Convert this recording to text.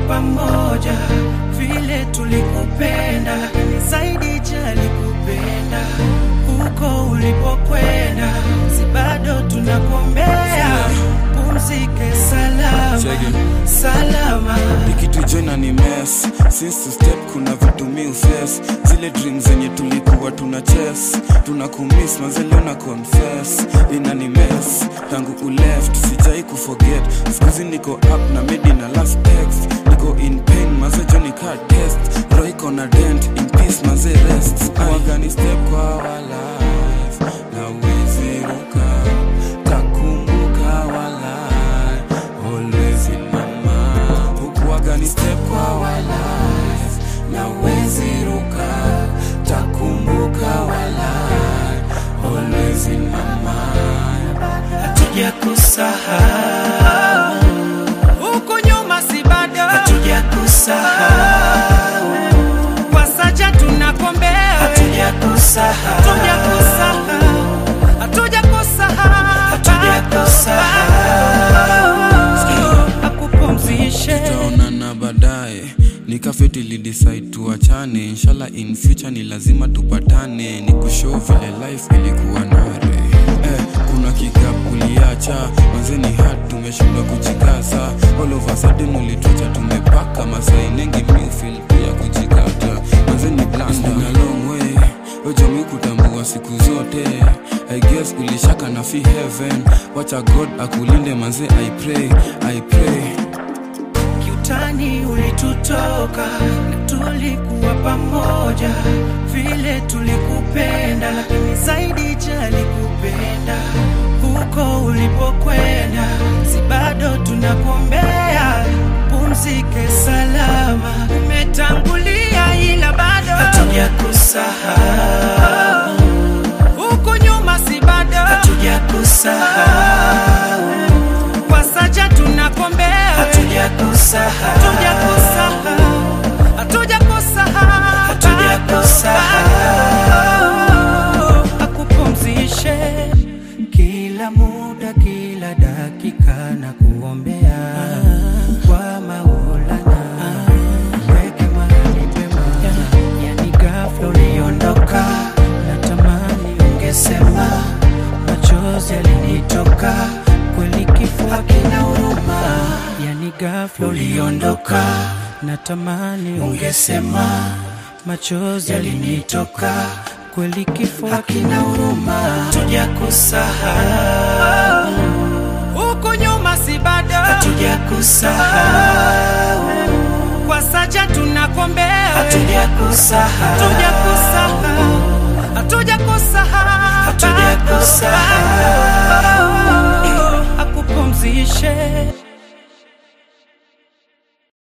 pamoja vile tulikupenda, ni zaidi jali kupenda huko ulipokwenda, si bado tunakuombea pumzike salama Cheki. salama. ikitu joina ni mess since to step kuna vitu mi uses zile dream zenye tulikuwa tuna chess tuna kumiss mazeleo na confess ina ni mess tangu uleft sijai kuforget skuzi niko up na medi na last text niko in pain mazejo ni card test roho iko na dent in peace maze rest wagani step kwa our life na uwezi ruka takumbuka walai always in my mind hukuwaga ni step kwa our life na uwezi ruka takumbuka walai always in my mind hatuja kusahau huku nyuma, si bado hatuja kusahau kwa saja tunakombea, hatuja kusahau, hatuja kusahau, hatuja kusahau, hatuja kusahau, akupumzishe tutaonana baadaye nikafeti lidecide tuachane inshallah in future ni lazima tupatane ni kushow vile life ilikuwa nare eh, kuna kikapu uliacha mazeni hat tumeshindwa kujikaza all of a sudden ulituacha tumepaka masai nengi mifil pia kujikata mazeni blanda a long way ojami kutambua siku zote I guess ulishaka na fi heaven wacha god akulinde manze i pray i pray kiutani ulitutoka na tulikuwa pamoja vile tulikupenda, lakini zaidi jali kupenda huko ulipokwenda, si bado tunakuombea pumzike salama. Umetangulia ila bado hatuja kusahau huko nyuma, si bado hatuja kusahau kwa saja tunakombea hatuja kusahau hatuja kusahau hatuja kusahau hatuja kusahau akupumzishe kila muda kila dakika na kuombea kwa maulana weke mahali pema yani ghafla uliondoka natamani ungesema machozi yalinitoka kweli kifo hakina huruma yani ghafla uliondoka natamani ungesema machozi yalinitoka kweli kifo hakina huruma tuja kusahau huko nyuma si bado hatuja kusahau kwa saja tunakombea hatuja kusahau hatuja kusahau hatuja kusahau